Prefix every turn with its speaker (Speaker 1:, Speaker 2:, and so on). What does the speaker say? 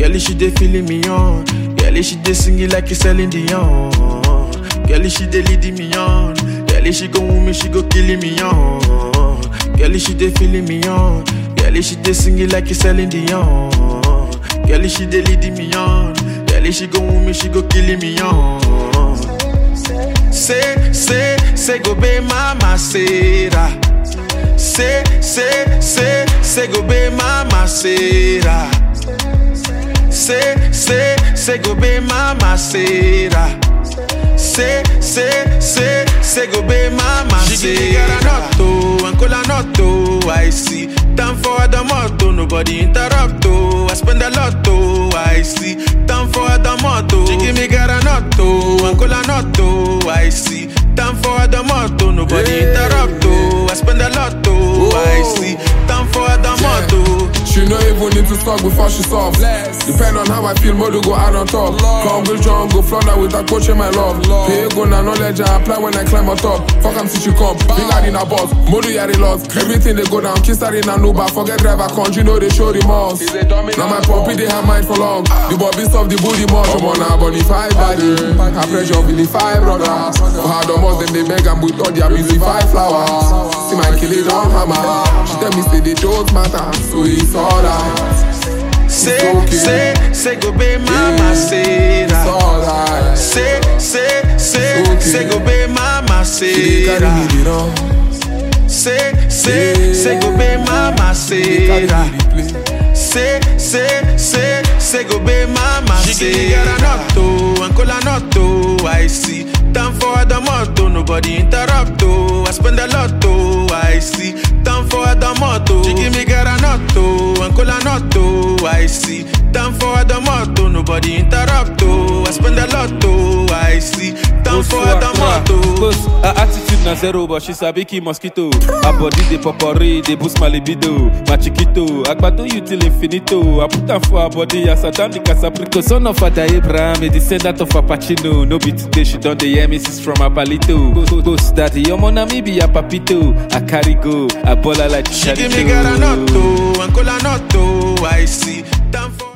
Speaker 1: Girl, she dey feeling me on. Girl, she dey singing like it's Celine Dion. Girl, she dey leading me on. Girl, she go woo me, she go killing me on. Girl, she dey feeling me on. Girl, she dey singing like it's Celine Dion. Girl, she dey leading me on. Girl, she go woo me, she go killing me on. Say, say, say, go be mama, Sarah. Say, say, say, say, go be mama, Sarah. Say, say, say, go be mama, Sarah. Say, say, say, say, go be mama, Sarah. She give me garanotto, and colanotto, I see. Time for the motto, nobody interrupt, oh. I spend a lot, oh, I see. Time for the motto. She give me garanotto, and colanotto, I see. Time for the motto, nobody
Speaker 2: Yeah.
Speaker 1: interrupt, oh. I spend a lot, oh, I
Speaker 2: Whoa.
Speaker 1: see. Time for the motto.
Speaker 2: She no even need to talk before she soft. Depend on how I feel, more to go out on top. Come with John, go flounder with a coach in my love. Pay go na knowledge I apply when I climb on top. Fuck am since she come, finger in a boss. Modu yari lost. Everything they go down, kiss her in an Uber. Forget driver, country know they show remorse. Now my puppy they have mind for long. The bobby stuff the booty much. I'm on a body five body. I pressure really five brothers. For hard almost then they beg and with all their busy five flowers. See my kill it on hammer. She tell me say they don't matter, so it's alright.
Speaker 1: Say,
Speaker 2: okay.
Speaker 1: say, say, go be mama,
Speaker 2: It's
Speaker 1: Sarah.
Speaker 2: alright.
Speaker 1: Say, say, say,
Speaker 2: okay.
Speaker 1: say, go be mama,
Speaker 2: She dey carry
Speaker 1: Sarah.
Speaker 2: me the run.
Speaker 1: Say, say,
Speaker 2: Yeah.
Speaker 1: say, go be mama,
Speaker 2: She dey carry
Speaker 1: Sarah.
Speaker 2: me the play.
Speaker 1: Say, say, say, say, go be mama, She give me garanotto, and colanotto, I see. Time for the motto, nobody interrupt, oh. I spend a lot, oh, I see. Time for the motto. She give me garanotto, and colanotto, I see. Time for the motto, nobody interrupt, oh. I spend a lot, oh, I see. Time for the motto.
Speaker 3: Close, her attitude na zero, but she sabi kill mosquito. Her body dey popori, dey boost my libido. My chiquito, agbado you till infinito. I put am for her body as I down the casaprico. Son of Father Abraham, a descendant of Apachino. No be today, she don dey hear misses from her palito. Ghost, ghost daddy, your mona me be a papito. I carry go, I ball her like
Speaker 1: She give me garanotto, and colanotto, I see.